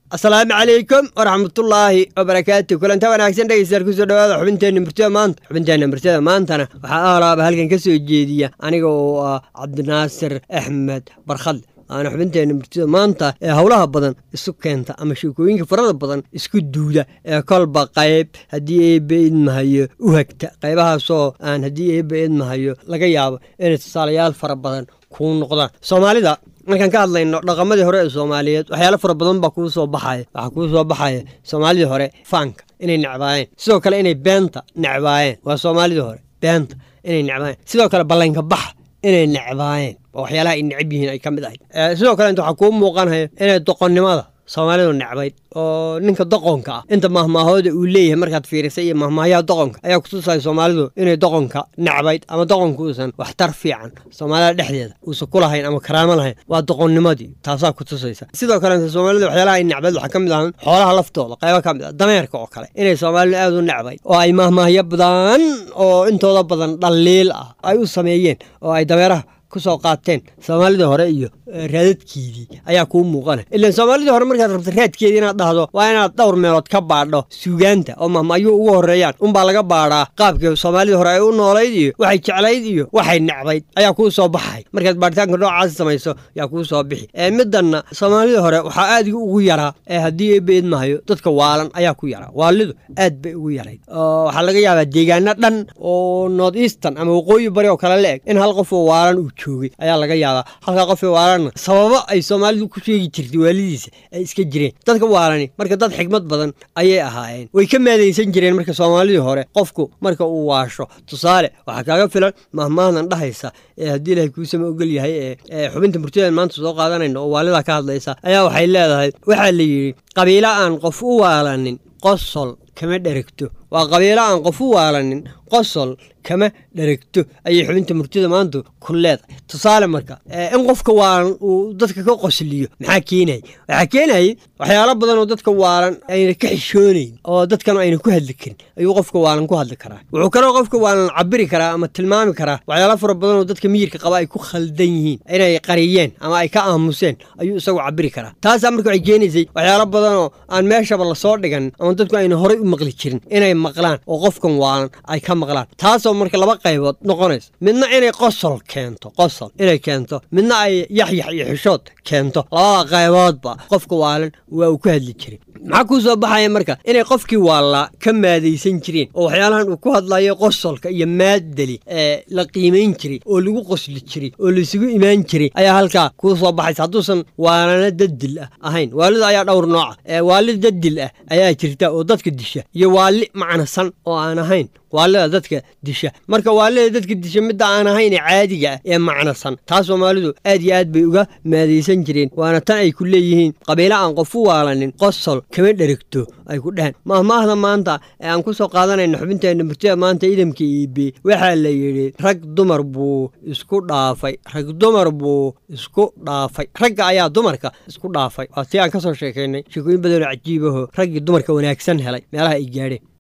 asalaamu calaykum waraxmatullaahi wabarakaatu kulanta wanaagsan dhegeystayaal kusoo dhawaada xubinteenna murtida maanta xubinteenna murtida maantana waxaa aalaaba halkan ka soo jeediya aniga oo ah cabdinaasir axmed barkhadle waana xubinteenna murtida maanta ee howlaha badan isu keenta ama sheekooyinka farada badan isku duuda ee kolba qayb haddii eebbe idmahayo u hagta qaybahaasoo aan haddii eebbe idmahayo laga yaabo inay tusaalayaal fara badan kuu noqdaan soomaalida markaan ka hadlayno dhaqamadii hore ee soomaaliyeed waxyaalo fara badan baa kuu soo baxaya waxaa kuu soo baxaya soomaalidii hore faanka inay necbaayeen sidoo kale inay beenta necbaayeen waa soomaalidii hore beenta inay necbaayeen sidoo kale ballanka baxa inay necbaayeen waa waxyaalaha ay necab yihiin ay ka mid ahayd sidoo kale inta waxaa kuu muuqanaya inay doqonnimada soomaalidu necbayd oo ninka doqonka ah inta mahmaahooda uu leeyahay markaad fiirisay iyo mahmaayaha doqonka ayaa kutusaya soomaalidu inay doqonka necbayd ama doqonka uusan waxtar fiican soomaalida dhexdeeda uusan ku lahayn ama karaamo lahayn waa doqonnimadii taasaa kutusaysa sidoo kalenta soomaalida waxyaalaha ay necbayd waxaa ka mid ahan xoolaha laftooda qaybo ka mid ah dameerka oo kale inay soomaalidu aad u necbayd oo ay mahmaahyo badan oo intooda badan dhaliil ah ay u sameeyeen oo ay dameeraha kusoo qaateen soomaalidii hore iyo raadadkeedii ayaa kuu muuqana ilaan soomaalidii hore markaad rabta raadkeedii inaad dhahdo waa inaad dhowr meelood ka baadho suugaanta oo mahmaayuu ugu horreeyaan unbaa laga baadhaa qaabkii soomaalidii hore ay u noolayd iyo waxay jeclayd iyo waxay necbayd ayaa kuu soo baxay markaad baaritaanka noocaasi samayso yaa kuu soo bixi middanna soomaalidii hore waxaa aad ugu yaraa ee haddii eebbe idmahayo dadka waalan ayaa ku yaraa waalidu aad bay ugu yarayd waxaa laga yaabaa deegaano dhan oo north eastern ama waqooyi bari oo kale la eg in hal qof oo waalan uu joogay ayaa laga yaabaa halkaa qofee waalanna sababo ay soomaalidu ku sheegi jirtay waalidiisa ay iska jireen dadka waalani marka dad xigmad badan ayay ahaayeen way ka maadaysan jireen marka soomaalidii hore qofku marka uu waasho tusaale waxaa kaaga filan mahmaadan dhahaysa ee haddii ilahay kuusama ogol yahay ee xubinta murtideed maanta soo qaadanayno oo waalidaa ka hadlaysa ayaa waxay leedahay waxaa la yidhi qabiilo aan qof u waalanin qosol kama dheregto waa qabiilo aan qof u waalanin qosol kama dheregto ayay xubinta murtida maanta ku leedahay tusaale marka in qofka waalan uu dadka ka qosliyo maxaa keenaya waxaa keenayay waxyaalo badan oo dadka waalan ayna ka xishoonayn oo dadkan ayna ku hadli karin ayuu qofka waalan ku hadli karaa wuxuu kaloo qofka waalan cabiri karaa ama tilmaami karaa waxyaalo fara badan oo dadka miyirka qaba ay ku khaldan yihiin inay qariyeen ama ay ka aamuseen ayuu isagu cabiri karaa taasaa marka waxay keenaysay waxyaalo badan oo aan meeshaba lasoo dhigan ama dadku ayna horay u maqli jirin inay maqlaan oo qofkan waalan ay ka maqlaan taasoo marka laba qaybood noqonaysa midna inay qosol keento qosol inay keento midna ay yaxyax iyo xishood keento labada qayboodba qofka waalan waa uu ku hadli jiray maxaa kuu soo baxaya marka inay qofkii waallaa ka maadaysan jireen oo waxyaalahan uu ku hadlayo qosolka iyo maaddali ee la qiimayn jiray oo lagu qosli jiray oo laisugu imaan jiray ayaa halkaa kuu soo baxaysa hadduusan waalana daddil ah ahayn waalida ayaa dhowr nooca ee waalid daddil ah ayaa jirta oo dadka disha iyo waali macnasan oo aan ahayn waalida dadka disha marka waalida dadka disha midda aan ahayn ee caadiga ah ee macnasan taas soomaalidu aad iyo aad bay uga maadaysan jireen waana tan ay ku leeyihiin qabiilo aan qof u waalanin qosol kama dheregto ay ku dheheen mahmaahda maanta ee aan ku soo qaadanayno xubinteenna murtida maanta idamka iibe waxaa la yidhi rag dumar buu isku dhaafay rag dumar buu isku dhaafay ragga ayaa dumarka isku dhaafay waa tii aan ka soo sheekaynay sheekooyin badanoo cajiibaho raggii dumarka wanaagsan helay meelaha ay gaadheen